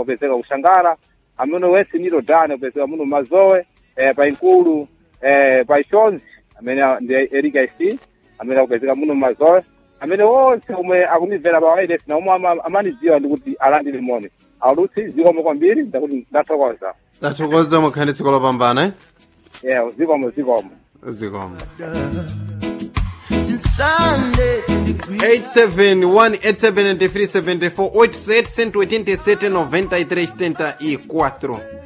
upezeka kushangara amene wesi nito dani upezeka muno mazowe eh, pa inkulu eh, pa ishonzi amene ndi erika ic amene akupezeka muno mazowe amene onse omwe akunimvera pa wireless na omwe ama- amanidziwa ndikuti alandire moni alutsi zikomo kwambiri ndakuti ndathokoza tathokoza mukhale tsiku lopambana eh? yeah zikomo zikomo zikomo Since Sunday to the green 871 873 74 887 93 74